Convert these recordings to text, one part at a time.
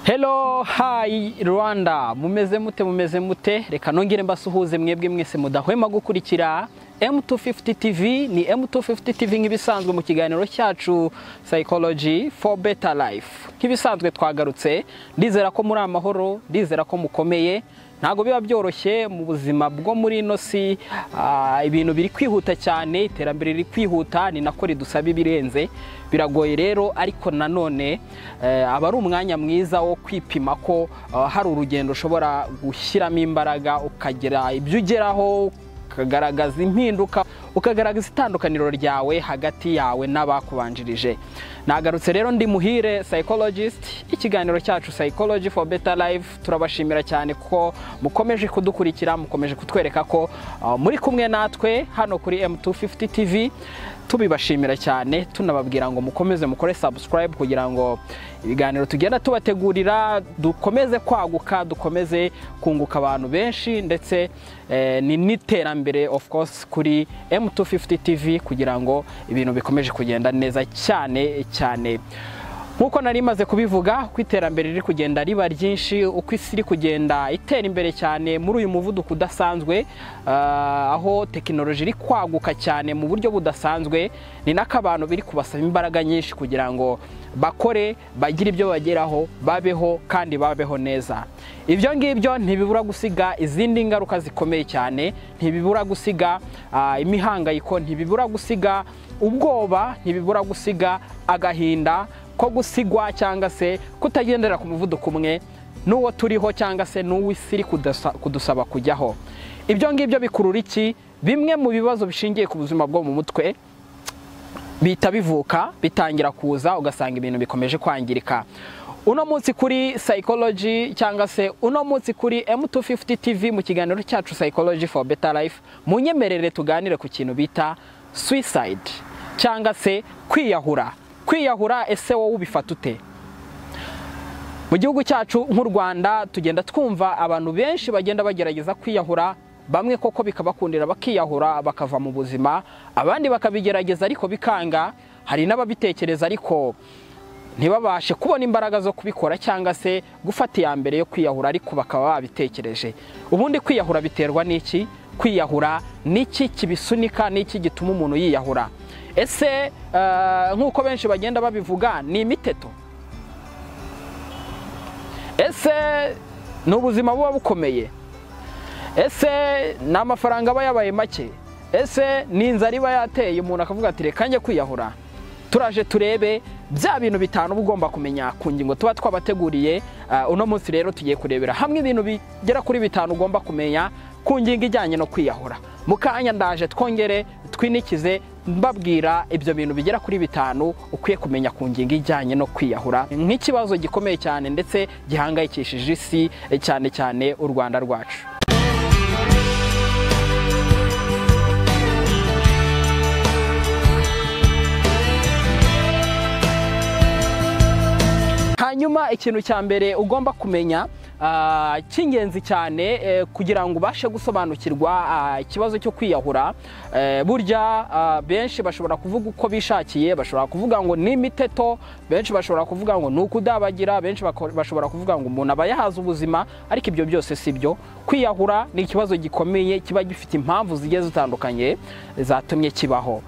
Hello, hi Rwanda mumeze mute mumeze mute reka nongere mbasuhuze mwebwe mwese mudahwema gukurikira M250 TV ni M250 TV nk'ibisanzwe mu kiganiro cyacu Psychology for Better Life nk'ibisanzwe twagarutse ndizera ko muri amahoro ndizera ko mukomeye ntabwo biba byoroshye mu buzima bwo muri ino si ah, ibintu biri kwihuta cyane iterambere riri kwihuta ni nako ridusaba ibirenze biragoye rero ariko nanone eh, aba ari umwanya mwiza wo kwipima ko ah, hari urugendo ushobora gushyiramo imbaraga ukagira ibyo ugeraho ukagaragaza impinduka ukagaragaza itandukaniro ryawe hagati yawe n'abakubanjirije nagarutse rero ndi muhire psychologist ikiganiro cyacu psychology for better life turabashimira cyane ko mukomeje kudukurikira mukomeje kutwereka ko uh, muri kumwe natwe hano kuri M250 TV tubibashimira cyane tunababwira ngo mukomeze mukore subscribe kugira ngo ibiganiro tugenda tubategurira dukomeze kwaguka dukomeze kunguka abantu benshi ndetse eh, ni n'iterambere of course kuri M250 TV kugira ngo ibintu bikomeje kugenda neza cyane cyane nk'uko nari maze kubivuga uko iterambere riri kugenda riba ryinshi uko isi iri kugenda itera imbere cyane muri uyu muvuduko udasanzwe ah, aho tekinoloji iri kwaguka cyane mu buryo budasanzwe ni nako abantu biri kubasaba imbaraga nyinshi kugira ngo bakore bagire ibyo bageraho babeho kandi babeho neza ibyo ngibyo ntibibura gusiga izindi ngaruka zikomeye cyane ntibibura gusiga ah, imihangayiko ntibibura gusiga ubwoba ntibibura gusiga agahinda ko gusigwa cyangwa se kutagendera ku muvuduko umwe n'uwo turiho cyangwa se n'uw'isi iri kudasa- kudusaba kujyaho ibyo ngibyo bikurura iki bimwe mu bibazo bishingiye ku buzima bwo mu mutwe bihita bivuka bitangira kuza ugasanga ibintu bikomeje kwangirika uno munsi kuri psychology cyangwa se uno munsi kuri M250 TV mu kiganiro cyacu psychology for better life munyemerere tuganire ku kintu bita suicide cyangwa se kwiyahura kwiyahura ese wowe ubifata ute mu gihugu cyacu nk'u rwanda tugenda twumva abantu benshi bagenda bagerageza kwiyahura bamwe koko bikabakundira bakiyahura bakava mu buzima abandi bakabigerageza ariko bikanga hari n'ababitekereza ariko ntibabashe kubona imbaraga zo kubikora cyangwa se gufata iya mbere yo kwiyahura ariko bakaba babitekereje ubundi kwiyahura biterwa n'iki kwiyahura n'iki kibisunika n'iki gituma umuntu yiyahura ese eh, nk'uko benshi bagenda babivuga ni imiteto ese ni ubuzima buba bukomeye ese ni amafaranga aba yabaye make ese ni inzara iba yateye umuntu akavuga ati reka njye kwiyahura turaje turebe bya bintu bitanu uba ugomba kumenya ku ngingo tuba twabateguriye Ah, uno munsi rero tugiye kurebera hamwe ibintu bigera kuri bitanu ugomba kumenya ku ngingo ijyanye no kwiyahura mu kanya ndaje twongere twinikize mbabwira ibyo bintu bigera kuri bitanu ukwiye kumenya ku ngingo ijyanye no kwiyahura nk'ikibazo gikomeye cyane ndetse gihangayikishije isi eh, cyane cyane u rwanda rwacu hanyuma ikintu cya mbere ugomba kumenya ah, cy'ingenzi cyane eh, kugira ngo ubashe gusobanukirwa ah, ikibazo cyo kwiyahura eh, burya ah, benshi bashobora kuvuga uko bishakiye bashobora kuvuga ngo ni imiteto benshi bashobora kuvuga ngo ni ukudabagira benshi bako- bashobora kuvuga ngo umuntu aba yahaze ubuzima ariko ibyo byose si byo kwiyahura ni ikibazo gikomeye kiba gifite impamvu zigiye zitandukanye zatumye kibaho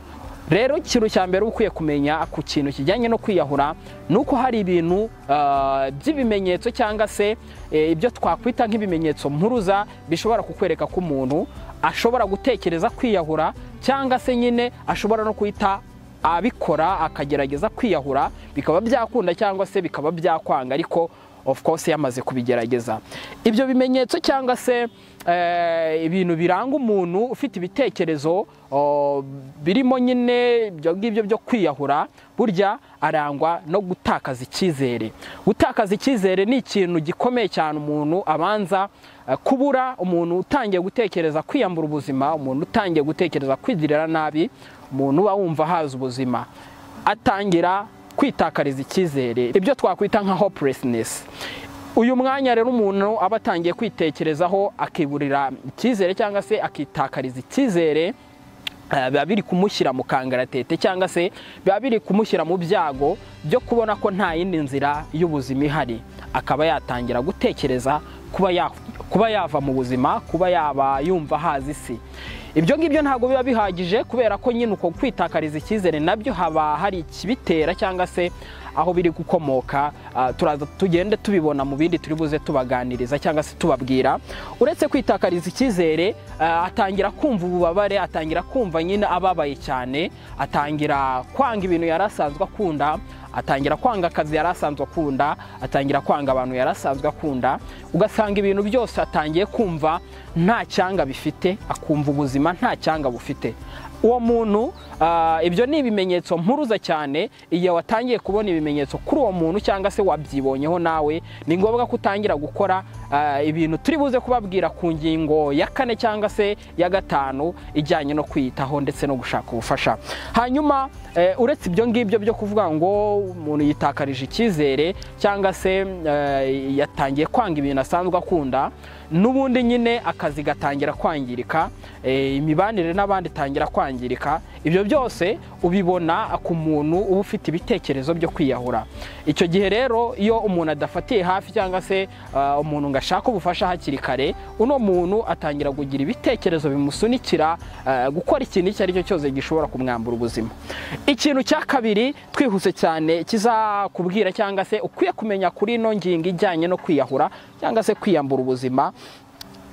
rero ikintu cya mbere uba ukwiye kumenya ku kintu kijyanye no kwiyahura ni uko hari ibintu ah, by'ibimenyetso cyangwa se eh, ibyo twakwita nk'ibimenyetso mpuruza bishobora kukwereka ko umuntu ashobora gutekereza kwiyahura cyangwa se nyine ashobora no guhita abikora akagerageza kwiyahura bikaba byakunda cyangwa se bikaba byakwanga ariko of course yamaze kubigerageza ibyo bimenyetso cyangwa se eh, ibintu biranga umuntu ufite ibitekerezo o, birimo nyine ibyo ngibyo byo kwiyahura burya arangwa no gutakaza icyizere gutakaza icyizere ni ikintu gikomeye cyane umuntu abanza eh, kubura umuntu utangiye gutekereza kwiyambura ubuzima umuntu utangiye gutekereza kwigirira nabi umuntu uba wumva ahazi ubuzima atangira kwitakariza icyizere ibyo twakwita nka hopelessness uyu mwanya rero umuntu aba atangiye kwitekerezaho akiburira icyizere cyangwa se akitakariza icyizere eh, biba biri kumushyira mu kangaratete cyangwa se biba biri kumushyira mu byago byo kubona ko nta yindi nzira y'ubuzima ihari akaba yatangira gutekereza kuba ya- kuba yava mu buzima kuba yaba yumva hazi isi ibyo ngibyo ntabwo biba bihagije kubera ko nyine uko kwitakariza icyizere nabyo haba hari ikibitera cyangwa se aho biri gukomoka ah, turaza tugende tubibona mu bindi turi buze tubaganiriza cyangwa se tubabwira uretse kwitakariza icyizere ah, atangira kumva ububabare atangira kumva nyine ababaye cyane atangira kwanga ibintu yari asanzwe akunda atangira kwanga akazi yari asanzwe akunda atangira kwanga abantu yari asanzwe akunda ugasanga ibintu byose atangiye kumva nta cyanga bifite akumva ubuzima nta cyanga bufite uwo muntu ah, ibyo ni ibimenyetso mpuruza cyane igihe watangiye kubona ibimenyetso kuri uwo muntu cyangwa se wabyibonyeho nawe ni ngombwa ko utangira gukora ah, ibintu turi buze kubabwira ku ngingo ya kane cyangwa se ya gatanu ijyanye no kwiyitaho ndetse no gushaka ubufasha hanyuma eh, uretse ibyo ngibyo byo kuvuga ngo umuntu yitakarije icyizere cyangwa se eh, yatangiye kwanga ibintu asanzwe akunda n'ubundi nyine akazi gatangira kwangirika eh, imibanire n'abandi itangira kwangirika ibyo byose ubibona ku muntu uba ufite ibitekerezo byo kwiyahura icyo gihe rero iyo umuntu adafatiye hafi cyangwa se ah, umuntu ngo ashake ubufasha hakiri kare uno muntu atangira kugira ibitekerezo bimusunikira ah, gukora ikintu icyo ari cyo cyose gishobora kumwambura ubuzima ikintu cya kabiri twihuse cyane kizakubwira cyangwa se ukwiye kumenya kuri ino ngingo ijyanye no kwiyahura cyangwa se kwiyambura ubuzima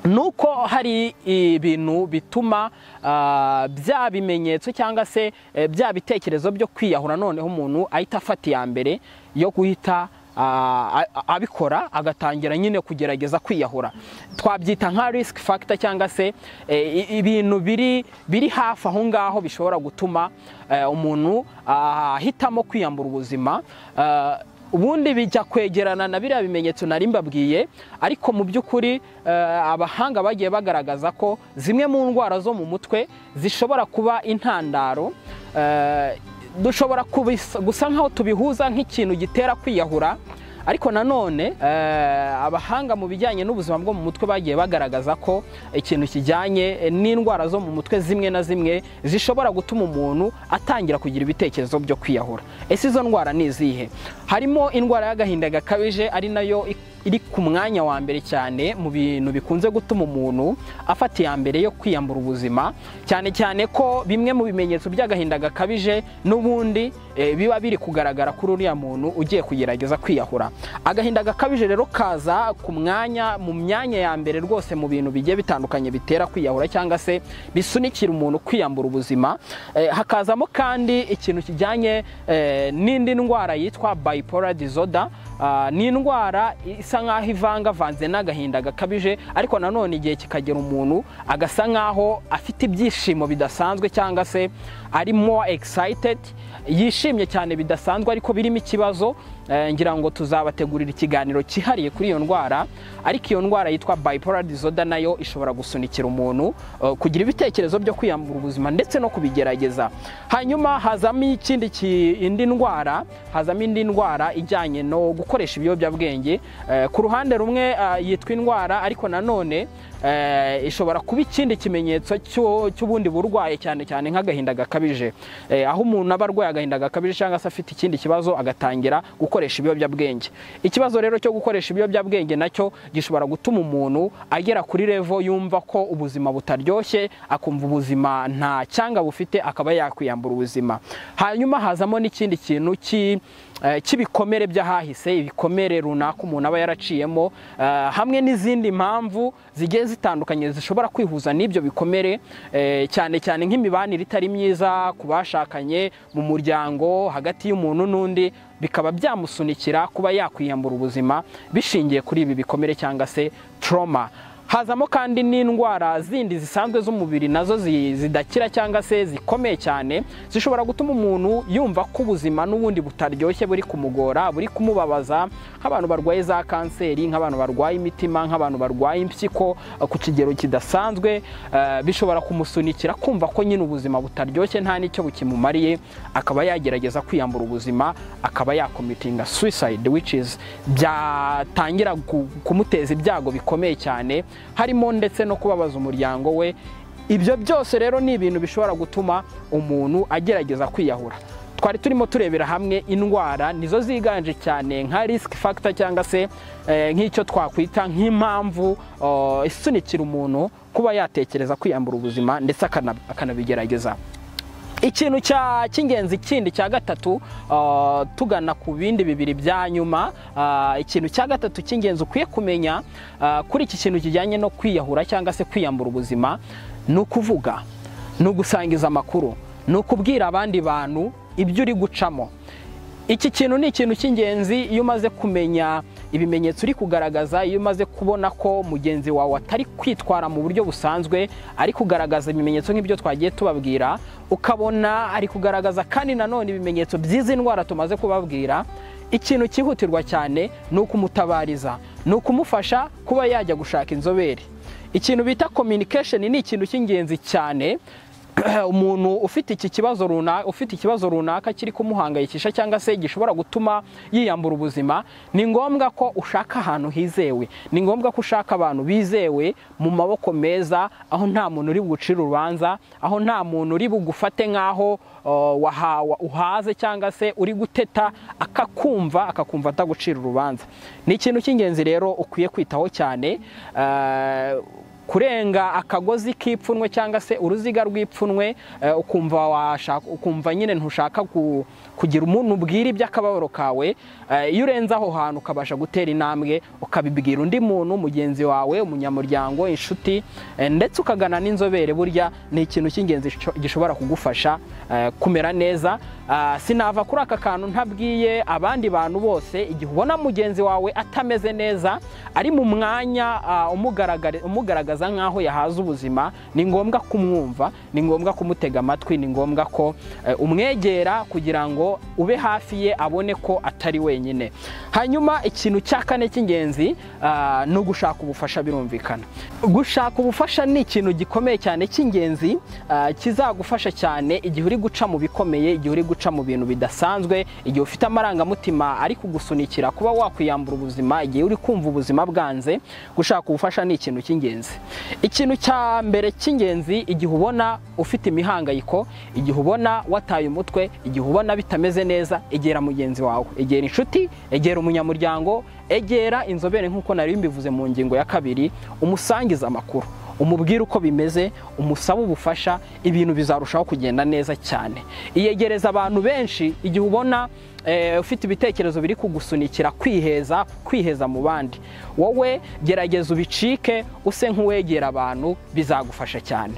nuko hari ibintu bituma ah, bya bimenyetso cyangwa se eh, bya bitekerezo byo kwiyahura noneho umuntu ahita afata iya mbere yo guhita ah, a- a- abikora agatangira nyine kugerageza kwiyahura twabyita nka risk factor cyangwa se eh, i- ibintu biri biri hafi aho ngaho bishobora gutuma eh, umuntu ah, ahitamo kwiyambura ubuzima Ah, ubundi bijya kwegerana na biriya bimenyetso nari mbabwiye ariko mu by'ukuri eh, abahanga bagiye bagaragaza ko zimwe mu ndwara zo mu mutwe zishobora kuba intandaro eh, dushobora kubisa- gusa nk'aho tubihuza nk'ikintu gitera kwiyahura ariko nanone eh, abahanga mu bijyanye n'ubuzima bwo mu mutwe bagiye bagaragaza ko ikintu kijyanye eh, n'indwara zo mu mutwe zimwe na zimwe zishobora gutuma umuntu atangira kugira ibitekerezo byo kwiyahura ese izo ndwara ni izihe harimo indwara y'agahinda gakabije ari nayo ik- iri ku mwanya wa mbere cyane mu bintu bikunze gutuma umuntu afata iya mbere yo kwiyambura ubuzima cyane cyane ko bimwe mu bimenyetso by'agahinda gakabije n'ubundi eh, biba biri kugaragara kuri uriya muntu ugiye kugerageza kwiyahura agahinda gakabije rero kaza ku mwanya mu myanya ya mbere rwose mu bintu bigiye bitandukanye bitera kwiyahura cyangwa se bisunikira umuntu kwiyambura ubuzima Eh, hakazamo kandi ikintu kijyanye eh, n'indi ndwara yitwa bipolar disorder Ah, ni indwara isa nk'aho ivangavanze n'agahinda gakabije ariko nanone igihe kikagera umuntu agasa nk'aho afite ibyishimo bidasanzwe cyangwa se ari more excited yishimye cyane bidasanzwe ariko birimo ikibazo Eh, ngira ngo tuzabategurira ikiganiro cyihariye kuri iyo ndwara ariko iyo ndwara yitwa bipolar disorder nayo ishobora gusunikira umuntu eh, kugira ibitekerezo byo kwiyambura ubuzima ndetse no kubigerageza hanyuma hazamo ikindi ki- indi ndwara hazamo indi ndwara ijyanye no gukoresha ibiyobyabwenge Eh, ku ruhande rumwe ah, yitwa indwara ariko nanone eh, ishobora kuba ikindi kimenyetso cy'u- cy'ubundi burwayi cyane cyane nk'agahinda gakabije Eh, aho umuntu aba arwaye agahinda gakabije cyangwa se afite ikindi kibazo agatangira gukoresha ibiyobyabwenge ikibazo rero cyo gukoresha ibiyobyabwenge nacyo gishobora gutuma umuntu agera kuri revo yumva ko ubuzima butaryoshye akumva ubuzima nta cyanga bufite akaba yakwiyambura ubuzima hanyuma hazamo n'ikindi kintu ki eh, cy'ibikomere by'ahahise ibikomere runaka umuntu aba yaraciyemo eh, hamwe n'izindi mpamvu zigiye zitandukanye zishobora kwihuza n'ibyo bikomere eh, cyane cyane nk'imibanire itari myiza ku bashakanye mu muryango hagati y'umuntu n'undi bikaba byamusunikira kuba yakwiyambura ubuzima bishingiye kuri ibi bikomere cyangwa se trauma hazamo kandi n'indwara zindi zisanzwe z'umubiri nazo zi- zidakira cyangwa se zikomeye cyane zishobora gutuma umuntu yumva ko ubuzima n'ubundi butaryoshye buri kumugora buri kumubabaza nk'abantu barwaye za kanseri nk'abantu barwaye imitima nk'abantu barwaye impyiko eh, ku kigero kidasanzwe eh, bishobora kumusunikira kumva ko nyine ubuzima butaryoshye nta n'icyo bukimumariye akaba yagerageza kwiyambura ubuzima akaba yakomitinga suicide which is byatangira ku- kumuteza ibyago bikomeye cyane harimo ndetse no kubabaza umuryango we ibyo byose rero ni ibintu bishobora gutuma umuntu agerageza kwiyahura twari turimo turebera hamwe indwara nizo ziganje cyane nka risiki fagita cyangwa se nk'icyo twakwita nk'impamvu isunikira umuntu kuba yatekereza kwiyambura ubuzima ndetse akanabigerageza ikintu cy'ingenzi kindi cya gatatu tugana ku bindi bibiri bya nyuma ikintu cya gatatu cy'ingenzi ukwiye kumenya kuri iki kintu kijyanye no kwiyahura cyangwa se kwiyambura ubuzima ni ukuvuga ni ugusangiza amakuru ni ukubwira abandi bantu ibyo uri gucamo iki kintu ni ikintu cy'ingenzi iyo umaze kumenya ibimenyetso uri kugaragaza iyo umaze kubona ko mugenzi wawe atari kwitwara mu buryo busanzwe ari kugaragaza ibimenyetso nk'ibyo twagiye tubabwira ukabona ari kugaragaza kandi nanone ibimenyetso by'izi ndwara tumaze kubabwira ikintu cyihutirwa cyane ni ukumutabariza ni ukumufasha kuba yajya gushaka inzobere ikintu bita communication ni ikintu cy'ingenzi cyane umuntu ufite iki kibazo runaka ufite ikibazo runaka kiri kumuhangayikisha cyangwa se gishobora gutuma yiyambura ubuzima ni ngombwa ko ushaka ahantu hizewe ni ngombwa ko ushaka abantu bizewe mu maboko meza aho nta muntu uri bugucire urubanza aho nta muntu uri bugufate nk'aho wahawa uhaze cyangwa se uri guteta akakumva akakumva atagucira urubanza ni ikintu cy'ingenzi rero ukwiye kwitaho cyane kurenga akagozi k'ipfunwe cyangwa se uruziga rw'ipfunwe ukumva washaka ukumva nyine ntushaka kugira umuntu ubwira iby'akababaro kawe iyo urenze aho hantu ukabasha gutera intambwe ukabibwira undi muntu mugenzi wawe umunyamuryango inshuti ndetse ukagana n'inzobere burya ni ikintu cy'ingenzi gishobora kugufasha kumera neza sinava kuri aka kantu ntabwiye abandi bantu bose igihe ubona mugenzi wawe atameze neza ari mu mwanya umugaragara nk'aho yahaza ubuzima ni ngombwa kumwumva ni ngombwa kumutega amatwi ni ngombwa ko umwegera kugira ngo ube hafi ye abone ko atari wenyine hanyuma ikintu cya kane cy'ingenzi ni ugushaka ubufasha birumvikana gushaka ubufasha ni ikintu gikomeye cyane cy'ingenzi kizagufasha cyane igihe uri guca mu bikomeye igihe uri guca mu bintu bidasanzwe igihe ufite amarangamutima ari kugusunikira kuba wakwiyambura ubuzima igihe uri kumva ubuzima bwanze gushaka ubufasha ni ikintu cy'ingenzi ikintu cya mbere cy'ingenzi igihe ubona ufite imihangayiko igihe ubona wataye umutwe igihe ubona bitameze neza egera mugenzi wawe egera inshuti egera umunyamuryango egera inzobere nk'uko nari mbivuze mu ngingo ya kabiri umusangiza amakuru umubwire uko bimeze umusaba ubufasha ibintu bizarushaho kugenda neza cyane iyegereza abantu benshi igihe ubona ufite ibitekerezo biri kugusunikira kwiheza kwiheza mu bandi wowe gerageza ubicike use nk'uwegera abantu bizagufasha cyane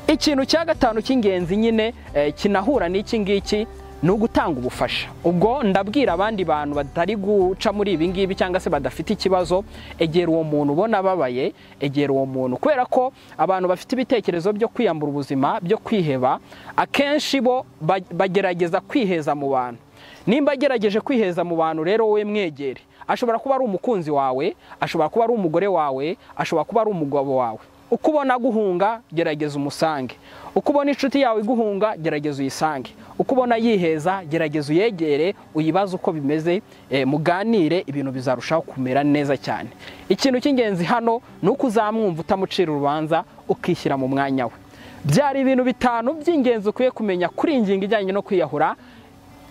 ikintu cya gatanu cy'ingenzi nyine kinahura n'iki ngiki ni ugutanga ubufasha ubwo ndabwira abandi bantu batari guca muri ibi ngibi cyangwa se badafite ikibazo egera uwo muntu ubona ababaye egera uwo muntu kubera ko abantu bafite ibitekerezo byo kwiyambura ubuzima byo kwiheba akenshi bo bagerageza kwiheza mu bantu nimba agerageje kwiheza mu bantu rero wowe mwegere ashobora kuba ari umukunzi wawe ashobora kuba ari umugore wawe ashobora kuba ari umugabo wawe uko ubona aguhunga gerageza umusange uko ubona inshuti yawe iguhunga gerageza uyisange uko ubona yiheza gerageza uyegere uyibaze uko bimeze muganire ibintu bizarushaho kumera neza cyane ikintu cy'ingenzi hano ni uko uzamwumva utamucira urubanza ukishyira mu mwanya we byari ibintu bitanu by'ingenzi ukwiye kumenya kuri iyi ngingo ijyanye no kwiyahura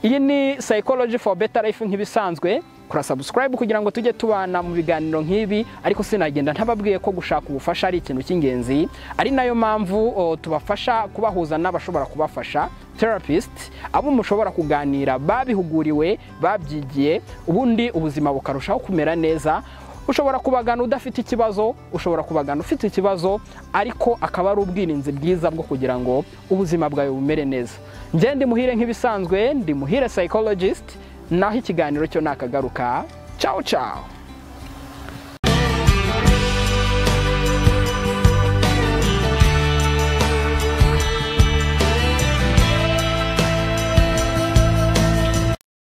iyi ni psychology for better life nk'ibisanzwe kora subscribe kugira ngo tujye tubana mu biganiro nk'ibi ariko sinagenda ntababwiye ko gushaka ubufasha ari ikintu cy'ingenzi ari nayo mpamvu tubafasha kubahuza n'abashobora kubafasha therapist abo mushobora kuganira babihuguriwe babyigiye ubundi ubuzima bukarushaho kumera neza ushobora kubagana udafite ikibazo ushobora kubagana ufite ikibazo ariko akaba ari ubwirinzi bwiza bwo kugira ngo ubuzima bwawe bumere neza ngende muhire nk'ibisanzwe ndi muhire psychologist naho ikiganiro cyo nakagaruka ciao ciao